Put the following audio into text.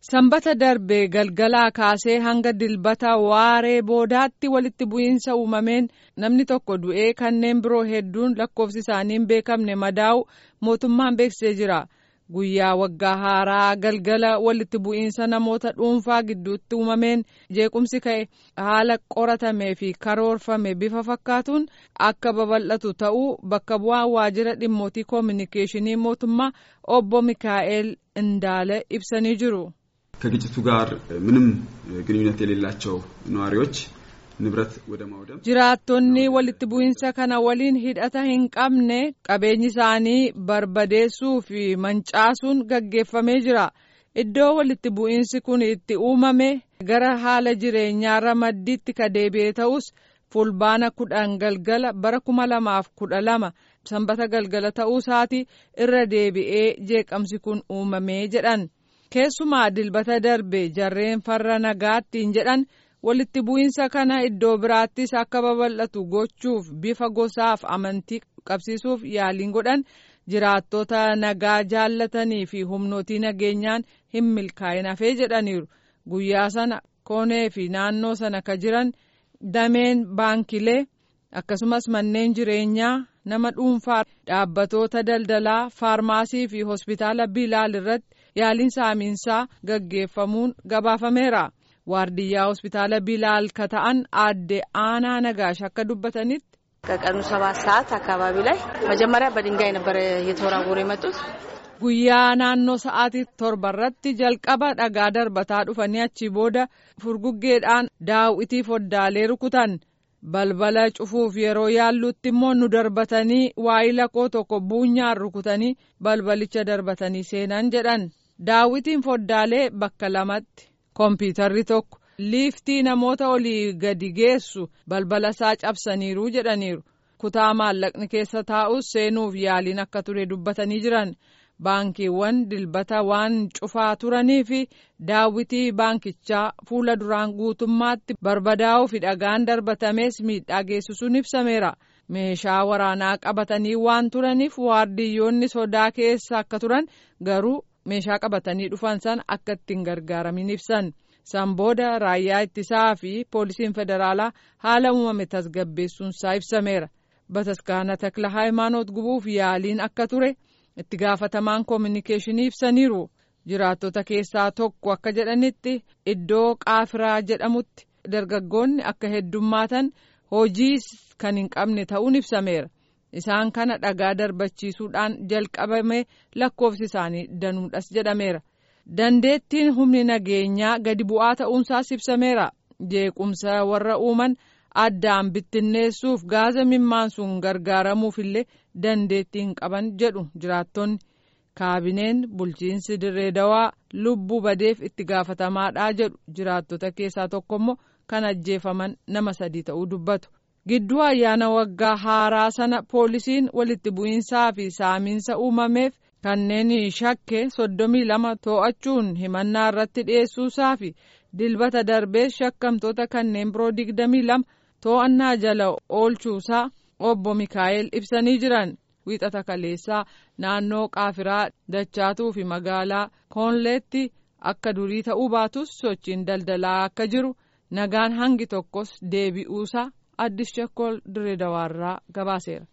Sanbata darbe galgalaa kaasee hanga dilbata waaree boodaatti walitti bu'iinsa uumameen namni tokko du'ee kanneen biroo hedduun lakkoofsi isaanii hin beekamne madaa'u mootummaan beeksisee jira. Guyyaa waggaa haaraa galgala walitti bu'iinsa namoota dhuunfaa gidduutti uumameen jeequmsi ka'e haala qoratamee fi karoorfame bifa fakkaatuun akka babal'atu ta'uu bakka bu'aan waajjira dhimmootii koominikeeshinii mootummaa obbo Mikaa'el Indaale ibsanii jiru. ከግጭቱ ጋር ምንም ግንኙነት የሌላቸው ነዋሪዎች ንብረት ወደ ማውደም jiraattonni walitti bu'iinsa kana waliin hidhata hin qabne qabeenyi isaanii barbadeessuu fi mancaasuun gaggeeffamee jira iddoo walitti bu'iinsi kun itti uumame gara haala jireenyaa maddiitti ka deebi'e ta'us fulbaana kudhan galgala bara kuma lamaaf kudha lama sanbata galgala ta'uu isaati irra deebi'ee jeeqamsi kun uumamee jedhan. keessumaa dilbata darbe jarreen farra nagaattiin jedhan walitti bu'iinsa kana iddoo biraattis akka babal'atu gochuuf bifa gosaaf amantii qabsiisuuf yaaliin godhan jiraattota nagaa jaallatanii fi humnootii nageenyaan hin milkaa'in hafee jedhaniiru guyyaa sana koonee fi naannoo sana ka jiran dameen baankilee akkasumas manneen jireenyaa nama dhuunfaa dhaabbatoota daldalaa faarmaasii fi hospitaala bilaal irratti yaaliin saamiinsaa gaggeeffamuun gabaafameera waardiyyaa hospitaala bilaal ka ta'an aadde aanaa nagaash akka dubbatanitti. ከቀኑ ሰባት ሰዓት አካባቢ ላይ መጀመሪያ በድንጋይ ነበረ እየተወራወሩ የመጡት guyyaa naannoo sa'aatii torba irratti jalqaba dhagaa darbataa dhufanii achii booda furguggeedhaan daawwitii foddaalee rukutan balbala cufuuf yeroo yaallutti immoo nu darbatanii waayila koo tokko buunyaan rukutanii balbalicha darbatanii seenan jedhan daawwitiin foddaalee bakka lamatti kompiitarri tokko liiftii namoota olii gadi geessu balbala isaa cabsaniiru jedhaniiru kutaa maallaqni keessa taa'us seenuuf yaaliin akka ture dubbatanii jiran. baankiiwwan dilbata waan cufaa turanii fi daawwitii baankichaa fuula duraan guutummaatti barbadaa'uu fi dhagaan darbatamees miidhaa geessisuun ibsameera meeshaa waraanaa qabatanii waan turaniif waardiyyoonni sodaa keessa akka turan garuu meeshaa qabatanii dhufan san akka ittiin gargaaramin ibsan san booda raayyaa ittisaa fi poolisiin federaalaa haala uumame tasgabbeessuunsaa ibsameera bataskaana takla haayimaanoot gubuuf yaaliin akka ture. itti gaafatamaan koominikeeshinii ibsaniiru jiraattota keessaa tokko akka jedhanitti iddoo qaafiraa jedhamutti dargaggoonni akka heddummaatan hojii kan hin qabne ta'uun ibsameera isaan kana dhagaa darbachiisuudhaan jalqabame lakkoofsi isaanii danuudhas jedhameera dandeettiin humni nageenyaa gadi bu'aa ta'uunsaas ibsameera jeequmsa warra uuman. addaan bittinneessuuf gaaza mimmaansuun gargaaramuuf illee dandeettii hin qaban jedhu jiraattonni kaabineen bulchiinsi dirree dawaa lubbuu badeef itti gaafatamaadhaa jedhu jiraattota keessaa tokko immoo kan ajjeefaman nama sadii ta'uu dubbatu gidduu ayyaana waggaa haaraa sana poolisiin walitti bu'iinsaa fi saamiinsa uumameef kanneen shakke soddomii lama to'achuun himannaa irratti dhiyeessuusaa fi dilbata darbees shakkamtoota kanneen biroo digdamii lama. to'annaa jala oolchuusaa obbo Mikaa'el ibsanii jiran wiixata kaleessaa naannoo qaafiraa dachaatuu fi magaalaa koonleetti akka durii ta'uu baatus sochiin daldalaa akka jiru nagaan hangi tokkos deebi'uusaa addis chakkol dirree dawaarraa gabaaseera.